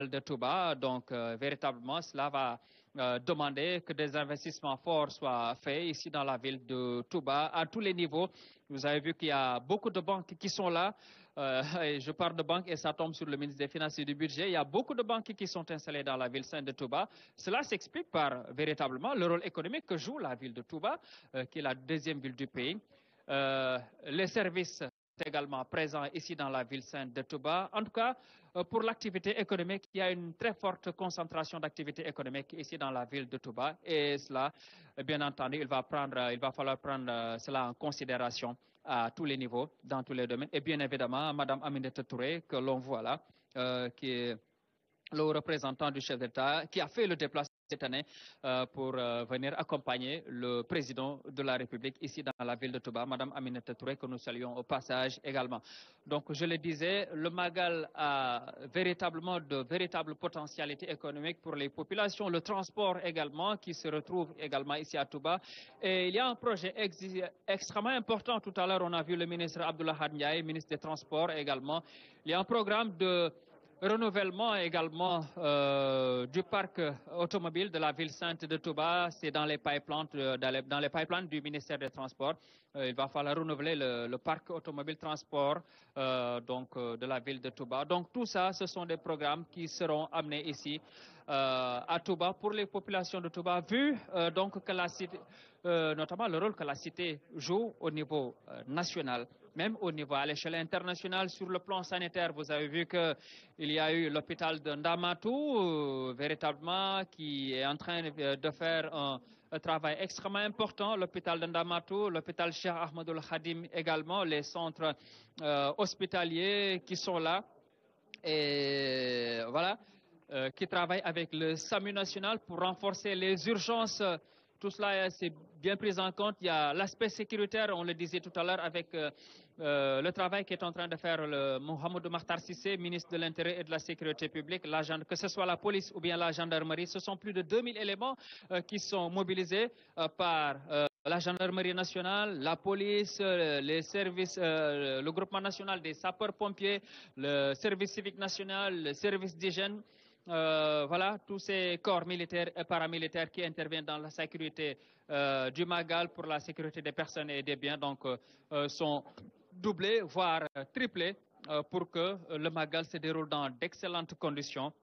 de Touba. Donc, euh, véritablement, cela va euh, demander que des investissements forts soient faits ici dans la ville de Touba à tous les niveaux. Vous avez vu qu'il y a beaucoup de banques qui sont là. Euh, et je parle de banques et ça tombe sur le ministre des Finances et du Budget. Il y a beaucoup de banques qui sont installées dans la ville sainte de Touba. Cela s'explique par véritablement le rôle économique que joue la ville de Touba, euh, qui est la deuxième ville du pays. Euh, les services également présents ici dans la ville sainte de Touba. En tout cas, euh, pour l'activité économique, il y a une très forte concentration d'activité économique ici dans la ville de Touba. Et cela, euh, bien entendu, il va, prendre, euh, il va falloir prendre euh, cela en considération à tous les niveaux, dans tous les domaines. Et bien évidemment, Madame Aminata Touré, que l'on voit là, euh, qui est le représentant du chef d'État, qui a fait le déplacement cette année euh, pour euh, venir accompagner le président de la République ici dans la ville de Touba, Madame Aminata Touré, que nous saluons au passage également. Donc, je le disais, le Magal a véritablement de véritables potentialités économiques pour les populations, le transport également, qui se retrouve également ici à Touba. Et il y a un projet ex- extrêmement important. Tout à l'heure, on a vu le ministre Abdullah Ndiaye, ministre des Transports également. Il y a un programme de renouvellement également euh, du parc automobile de la ville sainte de Touba. C'est dans les pipelines, euh, dans les, dans les pipelines du ministère des Transports. Euh, il va falloir renouveler le, le parc automobile transport euh, donc euh, de la ville de Touba. Donc tout ça, ce sont des programmes qui seront amenés ici euh, à Touba pour les populations de Touba, vu euh, donc que la cité, euh, notamment le rôle que la cité joue au niveau euh, national, même au niveau à l'échelle internationale sur le plan sanitaire. Vous avez vu que il y a eu l'hôpital de Ndamatou, euh, véritablement, qui est en train de, de faire un, un travail extrêmement important. L'hôpital de Ndamatou, l'hôpital Cheikh Ahmadoul Khadim également, les centres euh, hospitaliers qui sont là. Et voilà, euh, qui travaillent avec le SAMU national pour renforcer les urgences. Tout cela, euh, c'est bien pris en compte. Il y a l'aspect sécuritaire, on le disait tout à l'heure, avec euh, euh, le travail qu'est en train de faire le Mohamed Makhtar Sissé, ministre de l'Intérieur et de la Sécurité publique, la gen- que ce soit la police ou bien la gendarmerie. Ce sont plus de 2000 éléments euh, qui sont mobilisés euh, par euh, la gendarmerie nationale, la police, euh, les services, euh, le groupement national des sapeurs-pompiers, le service civique national, le service d'hygiène. Euh, voilà, tous ces corps militaires et paramilitaires qui interviennent dans la sécurité euh, du Magal pour la sécurité des personnes et des biens, donc, euh, euh, sont doublés, voire euh, triplés, euh, pour que euh, le Magal se déroule dans d'excellentes conditions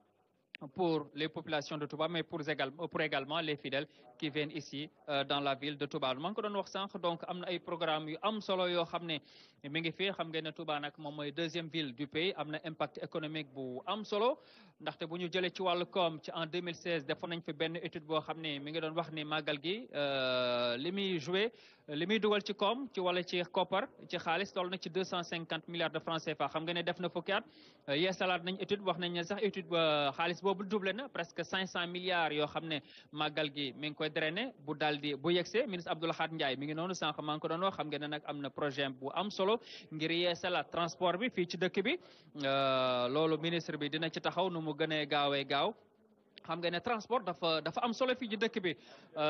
pour les populations de Touba, mais pour également, pour également les fidèles qui viennent ici euh, dans la ville de Touba. maa ngi ko doon wax sànq donc am na ay programme yu am solo yoo xam ne mi ngi fi xam ngeen ne Touba nag moom mooy deuxième ville du pays am na impact économique bu am solo ndaxte bu ñu jëlee ci wàllu koom ci en 2016 defoon nañ fi benn étude boo xam ne mi ngi doon wax ni màggal gi euh, li muy joué li muy dugal ci koom ci wala ci koppar ci xaalis toll na ci 250 milliards de francs CFA xam nga ne def na fukki at euh, yeesalaat nañ étude wax nañ ne sax étude ba xaalis boobu doublé na presque 500 milliards yoo xam ne màggal gi mi ngi koy drainer bu daal di bu yegsee ministre Abdoul Ahad Ndiaye mi ngi noonu sànq maa ngi ko doon wax xam ngeen ne nag am na projet bu am solo ngir yeesalaat transport bi fii ci dëkk bi euh, loolu ministre bi dina ci taxaw nu mu gënee gaawee gaaw xam nga ne transport dafa dafa am solo fii ci dëkk bi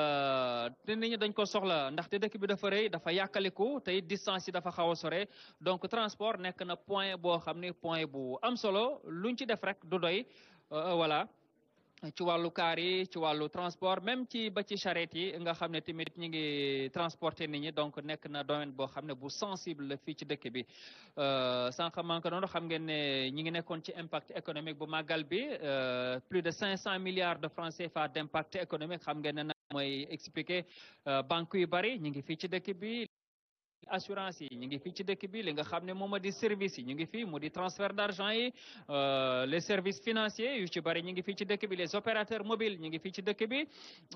euh, te nit ñi dañ ko soxla ndaxte dëkk bi dafa rëy dafa yàkkaliku te it distance yi dafa xaw a sore donc transport nekk na point boo xam ne point bu am solo luñ ci def rek du doy euh, voilà ci wàllu kaar yi ci wàllu transport même ci ba ci charrette yi nga xam ne tamit ñi ngi transporter nit ñi donc nekk na domaine boo xam ne bu sensible la fii ci dëkk bi euh, sànq maa ngi ko doon xam ngeen ne ñi ngi nekkoon ci impact économique bu màggal bi euh, plus de 500 milliards de francs CFA d' impact économique xam ngeen ne nag mooy expliquer euh, banque yu bari ñi ngi fii ci dëkk bi assurance yi ñu ngi fii ci dëkk bi li nga xam ne moom moo di service yi ñu ngi fii mu di transfert d' argent yi euh, les services financiers yu ci bari ñu ngi fii ci dëkk bi les opérateurs mobiles ñu ngi fii ci dëkk bi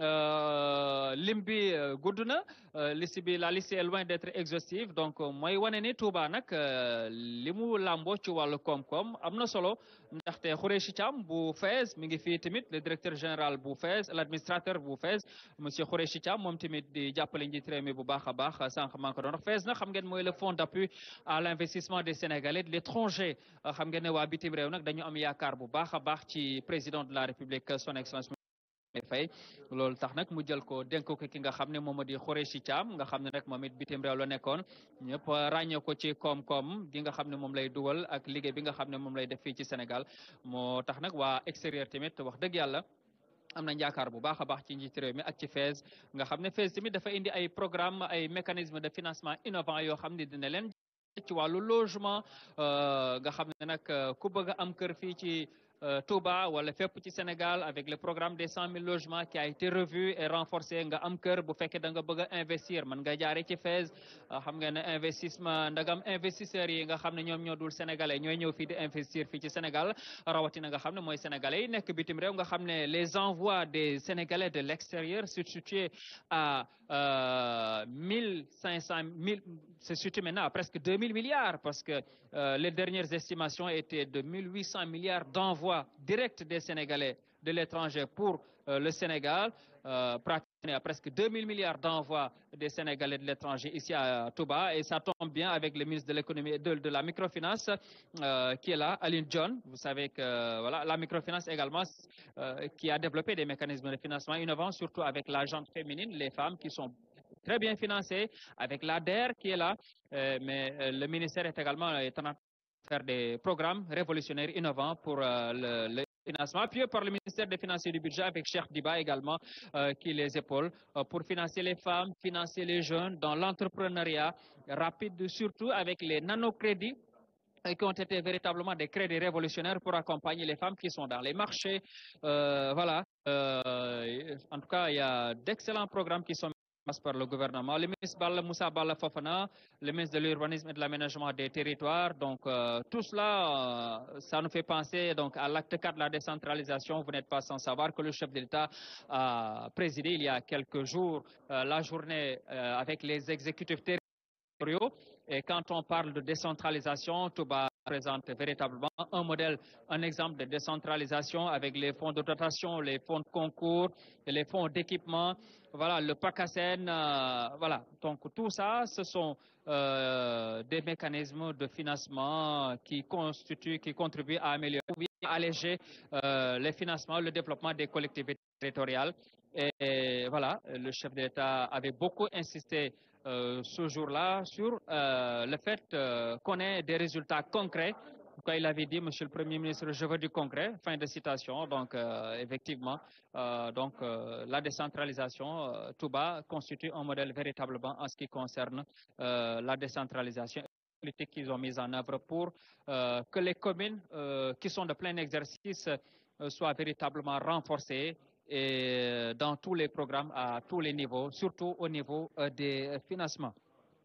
euh, lim bi euh, gudd na euh, liste bi la liste est loin d' être exhaustive donc euh, mooy wane ni Touba nag euh, li mu làmboo ci wàllu koom-koom am na solo ndaxte Khoureyssi Thiam bu FAISE mi ngi fii tamit le directeur général bu FAISE l' administrateur bu FAISE monsieur Khoureyssi Thiam moom tamit di jàppale njiit réew mi bu baax a baax sànq maa ngi ko doon wax FAISE nag xam ngeen mooy le fonds d' appui à l' investissement des Sénégalais de l' étranger xam ngeen ne waa bitim réew nag dañu am yaakaar bu baax a baax ci président de la République son excellence fay loolu tax nag mu jël ko dénk ko ki nga xam ne moom moo di Khoureyssi Thiam nga xam ne nag moom it bitim réew la nekkoon ñëpp ràññee ko ci koom-koom gi nga xam ne moom lay dugal ak liggéey bi nga xam ne moom lay def fii ci Sénégal moo tax nag waa extérieur tamit wax dëgg yàlla am nañ yaakaar bu baax a baax ci njiit réew mi ak ci FAISE nga xam ne FAISE tamit dafa indi ay programme ay mécanisme de financement innovant yoo xam ne dina leen ci wàllu logement nga xam ne nag ku bëgg a am kër fii ci Touba wala fépp ci Sénégal avec le programme des cent mille logements qui a été revu et renforcé nga am kër bu fekkee da nga bëgg a investir mën nga jaaree ci FAISE xam nga ne investissement ndagam investisseurs yi nga xam ne ñoom ñoo dul sénégalais ñooy ñëw fii di investir fii ci Sénégal rawatina nga xam ne mooy sénégalais yi nekk bitim réew nga xam ne les envois des sénégalais de l'extérieur se situent à mille cinq cent mille se situe maintenant à presque deux mille milliards parce que euh, les dernières estimations étaient de mille huit cents milliards d'envois directs des Sénégalais de l'étranger pour euh, le Sénégal euh, pratiquement à presque 2000 milliards d'envois des Sénégalais de l'étranger ici à Touba et ça tombe bien avec le ministre de l'économie de, de la microfinance qui est là Aline John vous savez que voilà la microfinance également qui a développé des mécanismes de financement innovants surtout avec la gente féminine les femmes qui sont très bien financées avec l'ADER qui est là euh, mais euh, le ministère est également en train de faire des programmes révolutionnaires innovants pour euh, le, le financement appuyé par le ministère des Finances et du Budget avec Cheikh Diba également euh, qui les épaule euh, pour financer les femmes, financer les jeunes dans l'entrepreneuriat rapide, surtout avec les nanocrédits qui ont été véritablement des crédits révolutionnaires pour accompagner les femmes qui sont dans les marchés. Euh, voilà. en tout cas, il y a d'excellents programmes qui sont par le gouvernement. Le ministre Balla Moussa Balla Fofana, le ministre de l'Urbanisme et de l'Aménagement des Territoires. Donc, euh, tout cela, euh, ça nous fait penser donc, à l'acte 4 de la décentralisation. Vous n'êtes pas sans savoir que le chef de l'État a présidé il y a quelques jours euh, la journée avec les exécutifs territoriaux. Et quand on parle de décentralisation, Touba présente véritablement un modèle, un exemple de décentralisation avec les fonds de dotation, les fonds de concours, les fonds d'équipement, voilà, le PACASEN, euh, voilà. Donc tout ça, ce sont euh, des mécanismes de financement qui constituent, qui contribuent à améliorer, à alléger euh, les financements, le développement des collectivités territoriales. Et, et voilà, le chef d'État avait beaucoup insisté euh, ce jour-là sur euh, le fait euh, qu'on ait des résultats concrets. Quand il avait dit, Monsieur le Premier ministre, je veux du concret, fin de citation. Donc, effectivement, donc la décentralisation, tout bas, constitue un modèle véritablement en ce qui concerne la décentralisation politique qu'ils ont mise en œuvre pour que les communes qui sont de plein exercice soient véritablement renforcées et dans tous les programmes à tous les niveaux, surtout au niveau euh, des financements.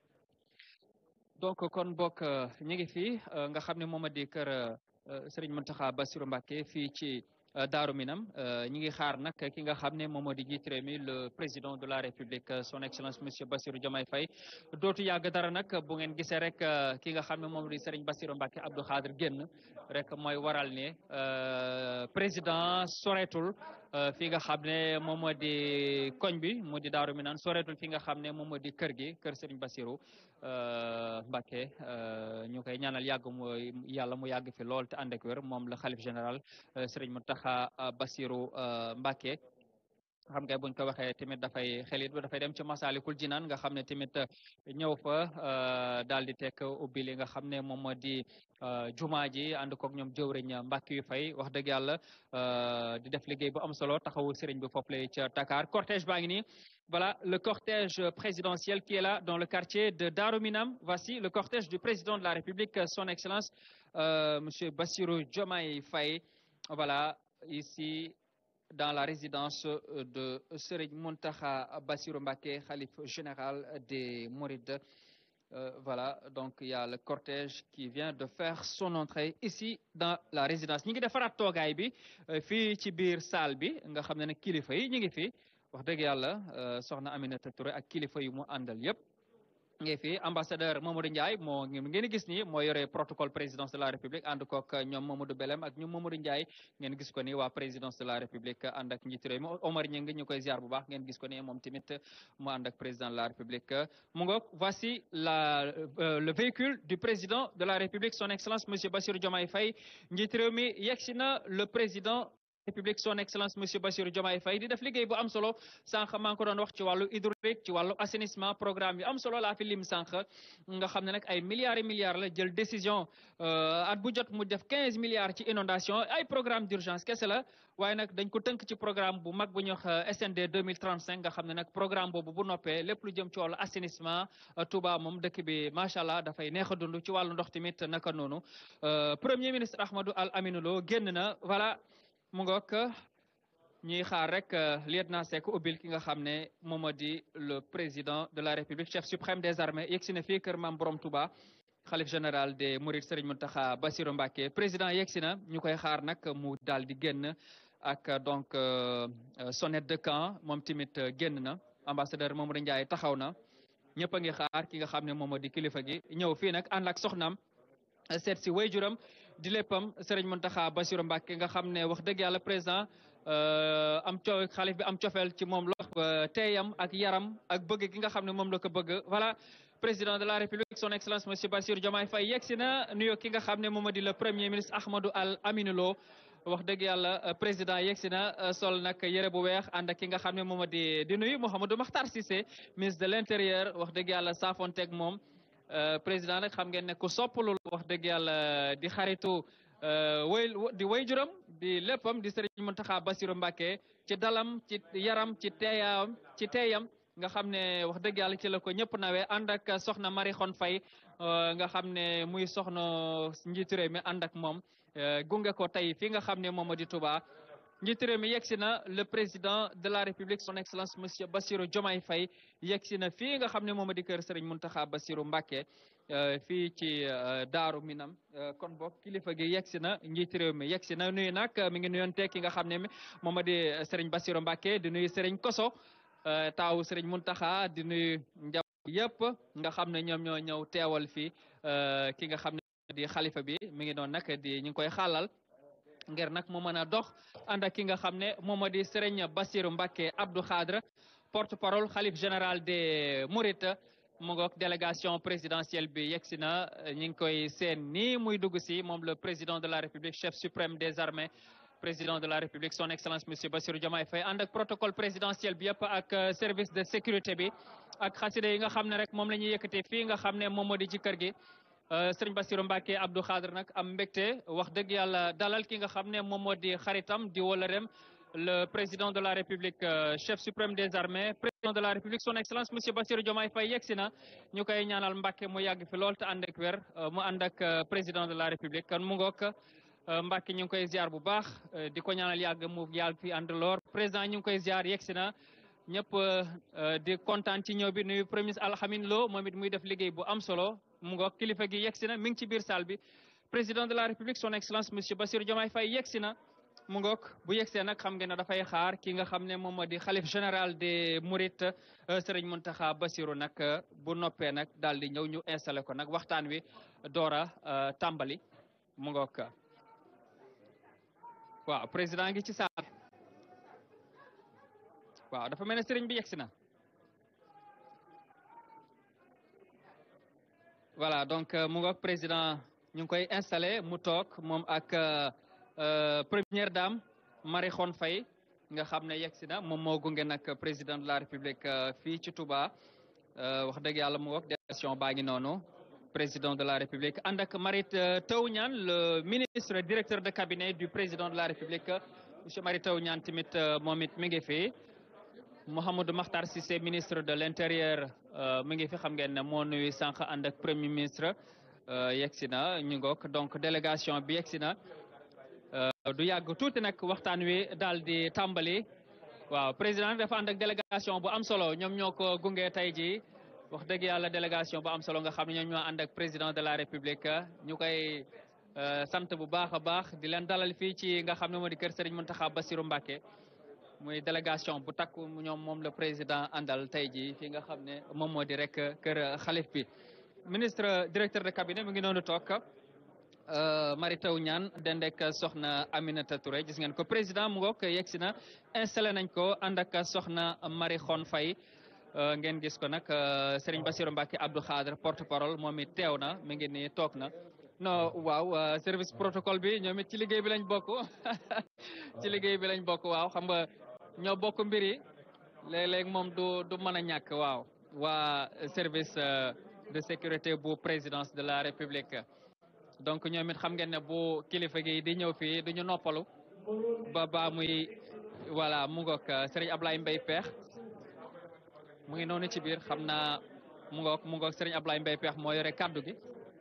donc kon bokk ñu ngi fii nga xam ne moom a di kër Serigne Mountakha Bassirou Mbacké fii ci Daaru Minam ñi ngi xaar nag ki nga xam ne moom moo di jiit réew mi le président de la République son excellence monsieur Bassirou Diomaye Faye dootu yàgg dara nag bu ngeen gisee rek ki nga xam ne moom di Serigne Bassirou Mbacké Abdou Khadre génn rek mooy waral ne président soreetul fi nga xam ne moom moo di koñ bi mu di Daaru Minam soreetul fi nga xam ne moom moo di kër gi kër Serigne Bassirou Mbacké ñu koy ñaanal yàgg mu yàlla mu yàgg fi lool te ànd ak wér moom la xalif général Serigne Mountakha Bassirou Mbacké xam nga buñ ko waxee tamit dafay xelit ba dafay dem ci Masalikul Jinaan nga xam ne tamit ñëw fa daal di tekk ubbi li nga xam ne moom moo di jumaa ji ànd koog ñoom jëwriñ Mbàkke yu fay wax dëgg yàlla di def liggéey bu am solo taxawu sëriñ bi foofu lay ca Dakar cortège baa ngi nii voilà le cortège présidentiel qui est là dans le quartier de Darou Minam voici le cortège du président de la République son excellence euh, monsieur Bassirou Diomaye Faye voilà ici dans la résidence de Serigne Mountakha Bassirou Mbacké khalife général des Mourides euh, voilà donc il y a le cortège qui vient de faire son entrée ici dans la résidence ñi ngi defaraat toogaay bi fii ci biir salle bi nga xam ne ne kilifa yi ñu ngi fi wax dëgg yàlla soxna Aminata Touré ak kilifa yu mu àndal yëpp ngi fi ambassadeur Mamadou Ndiaye moo ngeen gis ni moo yore protocole présidence de la république ànd kook ñoom Mamadou Belem ak ñoom Mamadou Ndiaye ngeen gis ko ni waa présidence de la république ànd ak njiitu réew mi Omar Ñing ñu koy ziar bu baax ngeen gis ko ni moom tamit mu ànd ak président de la république mu ngoog voici la euh, le véhicule du président de la république son excellence monsieur Bassirou Diomaye Faye njiitu réew mi yegsi na le président République son excellence monsieur Bassirou Diomaye Faye di def liggéey bu am solo sànq maa ngi ko doon wax ci wàllu hydraulique ci wàllu assainissement programme yu am solo laa fi lim sànq nga xam ne nag ay milliards et milliards la jël décision at bu jot mu def quinze milliards ci inondation ay programme d'urgence kese la waaye nag dañ ko tënk ci programme bu mag bu ñuy wax SND 2035 nga xam ne nag programme boobu bu noppee lépp lu jëm ci wàllu assainissement Touba moom dëkk bi macha allah dafay neex a dund ci wàllu ndox tamit naka noonu premier ministre Ahmadou Al Aminou Lo génn na voilà mu ngoog ñuy xaar rek lieutenant Seck ubbil ki nga xam ne moom moo di le président de la république chef suprême des armées yegg si na fii kër maam borom Touba xalif général des Mourides Serigne Mountakha Bassirou Mbacké président yegg si na ñu koy xaar nag mu daal di génn ak donc sonnette de camp moom tamit génn na ambassadeur Mamadou Ndiaye taxaw na ñëpp a ngi xaar ki nga xam ne moom moo di kilifa gi ñëw fii nag ànd ak soxnaam seet si wayjuram di léppam Serigne Mountakha Bassirou Mbacké nga xam ne wax dëgg yàlla président am co xalif bi am cofeel ci moom lox teeyam ak yaram ak bëgg gi nga xam ne moom la ko bëgg voilà président de la république son excellence monsieur Bassirou Diomaye Faye yegg si na nuyoo ki nga xam ne moom di le premier ministre Ahmadou Al Aminou Lo wax dëgg yàlla président yegg si na sol nag yëre bu weex ànd ak ki nga xam ne moom di di nuyu Mouhamadou Makhtar Cissé ministre de l' intérieur wax dëgg yàlla saafonteeg moom président nag xam ngeen ne ku soppalul wax dëgg yàlla di xaritu way di way juram di léppam di Serigne Mountakha Bassirou Mbacké ci dalam ci yaram ci teeyam ci teeyam nga xam ne wax dëgg yàlla ci la ko ñëpp nawee ànd ak soxna Marie Khone Faye nga xam ne muy soxna njiitu réew mi ànd ak moom gunge ko tey fi nga xam ne moom di Touba njiitu réew mi yegsi na le président de la république son excellence monsieur Bassirou Diomaye Faye yegsi na fii nga xam ne moom di kër Serigne Mountakha Bassirou Mbacké fii ci Daaru Minam kon bokk kilifa gi yegsi na njiitu réew mi yegsi na nuyu nag mi ngi nuyoon tekki nga xam ne moom di Serigne Bassirou Mbacké di nuyu Serigne Koso taawu Serigne Mountakha di nuyu njaboot yëpp nga xam ne ñoom ñoo ñëw teewal fii ki nga xam ne di xalifa bi mi ngi doon nag di ñu ngi koy xaalal ngir nag mu mën a dox ànd ak ki nga xam ne moom moo di Serigne Bassirou Mbacké Abdou Khadre porte-parole xalif général des Mourides mu ngoog délégation présidentielle bi yegsi na ñu ngi koy seen nii muy dugg si moom le président de la République chef suprême des armées président de la République son excellence monsieur Bassirou Diomaye Faye ànd ak protocole présidentiel bi yëpp ak service de sécurité bi ak xasida yi nga xam ne rek moom la ñuy yëkkatee fii nga xam ne moom moo di ci kër gi sëriñ Bassirou Mbacké Abdou Khadre nag am mbégte wax dëgg yàlla dalal ki nga xam ne moom moo di xaritam di wóllëreem le président de la République chef suprême des armées président de la République son excellence monsieur Bassirou Diomaye Faye yegsi na ñu koy ñaanal Mbacké mu yàgg fi lool te ànd ak wér mu ànd ak président de la République kan mu ngoog Mbacké ñu ngi koy ziar bu baax di ko ñaanal yàgg mu yàgg fi ànd loor président ñu ngi koy ziar yegsi na ñëpp di kontaan ci ñëw bi nuyu premier ministre Alhamin Lo moom it muy def liggéey bu am solo mu ngoog kilifa gi yegsi na mi ngi ci biir salle bi président de la république son excellence monsieur Bassirou Diomaye Faye yegsi na mu ngoog bu yegsee nag xam ngeen ne dafay xaar ki nga xam ne moom moo di xalif général des Mourides Serigne Mountakha Bassirou nag bu noppee nag daal di ñëw ñu installé ko nag waxtaan wi doora tàmbali mu ngoog waaw président ngi ci saal waaw dafa mel ne sëriñ bi yegsi na voilà donc mu ngoog président ñu ngi koy installé mu toog moom ak première dame Marie Khone Faye nga xam ne yegsi na moom moo gunge nag président de la république fii ci Touba wax dëgg yàlla mu ngoog délégation baa ngi noonu président de la république ànd ak Mary Teuw Niane le ministre directeur de cabinet du président de la république monsieur Mary Teuw Niane tamit moom it mi ngi fi Mouhamadou Makhtar Cissé ministre de l' intérieur mi ngi fi xam ngeen ne moo nuyu sànq ànd ak premier ministre yegsi na ñu ngoog donc délégation bi yegsi na du yàgg tuuti nag waxtaan wi daal di tàmbali waaw président dafa ànd ak délégation bu am solo ñoom ñoo ko gunge tey jii wax dëgg yàlla délégation bu am solo nga xam ne ñoom ñoo ànd ak président de la république ñu koy sant bu baax a baax di leen dalal fii ci nga xam ne moo di kër Serigne Mountakha Bassirou Mbacké muy délégation bu takku ñoom moom le président àndal tey jii fi nga xam ne moom moo di rek kër xalif bi ministre directeur de cabinet mu ngi noonu toog Mary Teuw Niane dendek soxna Aminata Touré gis ngeen ko président mu ngoog yegsi na installé nañ ko ànd ak soxna Marie Khone Faye ngeen gis ko nag Serigne Bassirou Mbacké Abdou Khadre porte parole moom it teew na mi ngi nii toog na non waaw service protocole bi ñoom it ci liggéey bi lañ bokk ci liggéey bi lañ bokk waaw xam nga ñoo bokk mbir yi léeg-léeg moom du du mën a ñàkk waaw waa service de sécurité bu présidence de la république donc ñoom it xam ngeen ne bu kilifa gi di ñëw fii du ñu noppalu ba ba muy voilà mu ngoog Serigne Ablaye Mbaye Peex mu ngi noonu ci biir xam naa mu ngoog mu ngoog Serigne Ablaye Mbaye Peex moo yore kaddu gi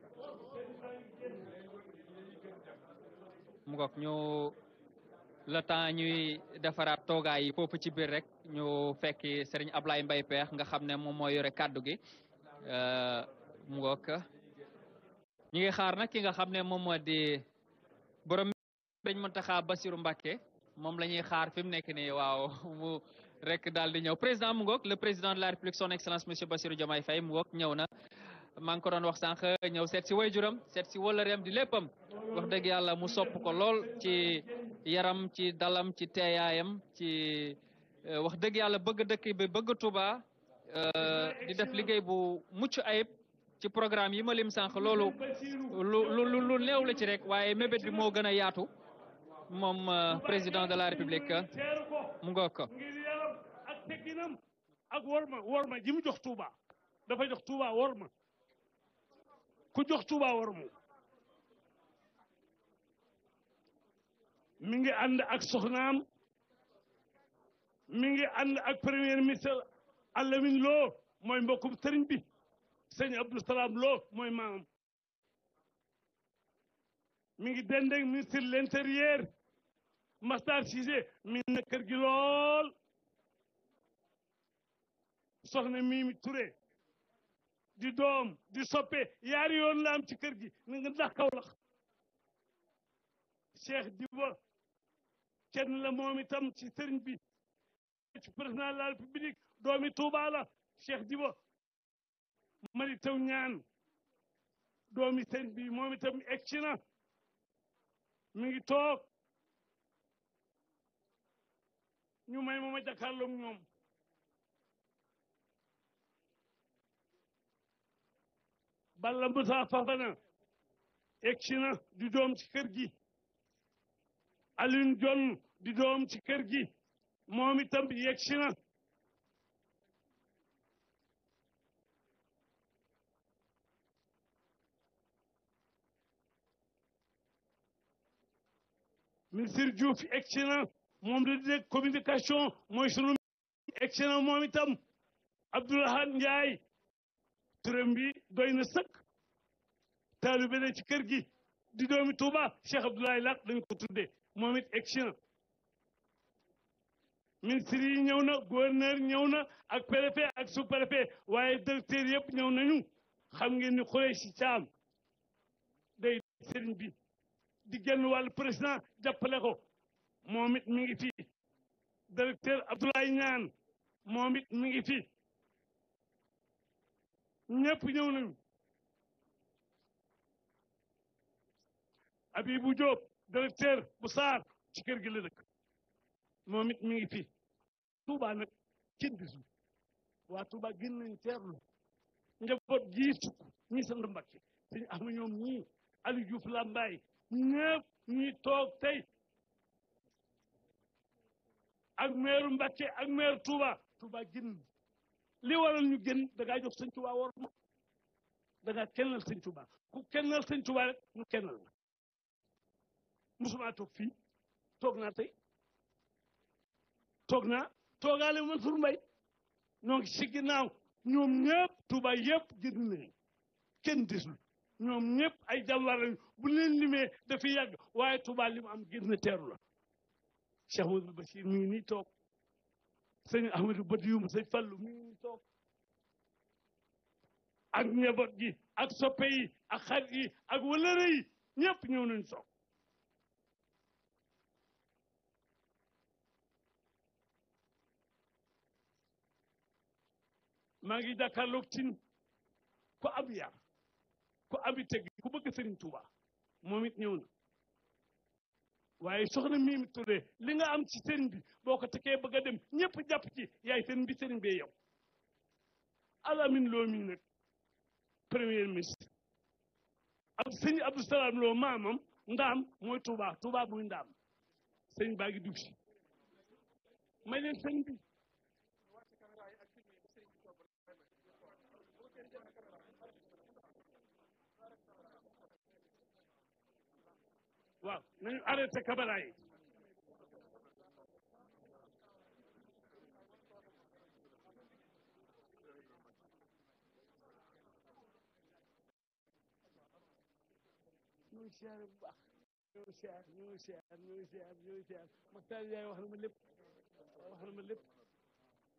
mu ngoog ñu le temps ñuy defaraat toogaay yi foofu ci biir rek ñu fekki Serigne Ablaye Mbaye Peex nga xam ne moom moo yore kaddu gi mu ngoog ñi ngi xaar nag ki nga xam ne moom moo di borom dañ Mountakha Bassirou Mbacké moom la ñuy xaar fi mu nekk nii waaw mu rek daal di ñëw président mu ngoog le président de la république son excellence monsieur Bassirou Diomaye Faye mu ngoog ñëw na maa ngi ko doon wax sànq ñëw seet si waajuram seet si wëllëreem di léppam wax dëgg yàlla mu sopp ko lool ci yaram ci dalam ci teeyaayam ci wax dëgg yàlla bëgg dëkk bi bëgg Touba di def liggéey bu mucc ayib ci programme yi ma lim sànq loolu lu lu lu néew la ci rek waaye mébét bi moo gën a yaatu moom président de la république mu ngoog ko ngir yaram ak tegginam ak worma worma ji mu jox Touba dafa jox Touba worma ku jox Touba worma mi ngi ànd ak soxnaam mi ngi ànd ak premier ministre Alamin Lo mooy mbokkum sëriñ bi sëñ Abdou Salam Lo mooy maamam mi ngi dendeg ministre de l'intérieur Masstar Cissé mi na kër gi lool soxna Mimi Touré di doom di soppe yaari yoon la am ci kër gi na nga ndax Kaolack Cheikh Diba kenn la moom itam ci sëriñ bi ci président de la république doomi Touba la Cheikh Diba mari taw ñaan doomi sëriñ bi moom itam egsi na mi ngi toog ñu may ma ma jàkkaarloog ñoom Balla Moussa Fafana egsi na di doom ci kër gi Alioune John di doom ci kër gi moom itam yegsi na ministre Diouf egsi na moom da di communication mooy sunu egsi na moom itam Abdoulahad Ndiaye turam bi doy na sëkk taalibe ne ci kër gi di doomi Touba Cheikh Abdoulaye Lat dañ ko tuddee moom it egsi na ministre yi ñëw na gouverneur ñëw na ak préfet ak sous préfet waaye directeur yëpp ñëw nañu xam ngeen ni xuree si caam day sëriñ bi di genn wàllu président jàppale ko moom it mi ngi fi directeur Abdoulaye Ñaan moom it mi ngi fi ñëpp ñëw nañu Abibou Diop directeur bu Saar ci kër gi la dëkk moom it mi ngi fi Touba nag kenn gisul waa Touba gën nañ teerlu njaboot gii sukk ñi sant Mbakke suñu am ñoom ñii Aliou Diouf Lambaye ñëpp ñuy toog tey ak meeru Mbakke ak meeru Touba Touba gën li waral ñu gën da ngaa jox sëñ Touba war ma da ngaa kennal sëñ Touba ku kennal sëñ Touba rek ñu kennal la musuma toog fii toog naa tey toog naa toogaale Mansour Mbaye ñoo ngi si ginnaaw ñoom ñëpp Touba yëpp gën nañu kenn desul ñoom ñëpp ay jàmbaar lañu bu leen limee dafay yàgg waaye Touba li mu am gën na teeru la Cheikh Amadou Bachir mi ngi nii toog sëñ Ahmadou Badiou sëñ Fallou mi ngi nii toog ak njaboot gi ak soppe yi ak xarit yi ak wëlëre yi ñëpp ñëw nañu toog maa ngi jàkkaarloog tin ko ab yar ko abi teg ku bëgg Sëriñ Tuuba moom it ñëw na waaye soxna Mimi Touré li nga am ci sëriñ bi boo ko tekkee bëgg a dem ñëpp jàpp ci yaay sëriñ bi sëriñ bee yow Alamin Lo mi nag premier ministre ab sëñ Abdou Salaam Lo maamam ndaam mooy Touba Touba muy ndaam sëñ baa ngi dugg si may leen sëñ bi waaw nañu arrêté caméra yi ñu ngi siyaare bu baax ñu ngi siyaar ñu ngi siyaar ñu ngi siyaar ñu ngi siyaar Maxtaar Yaay wax na ma lépp wax na ma lépp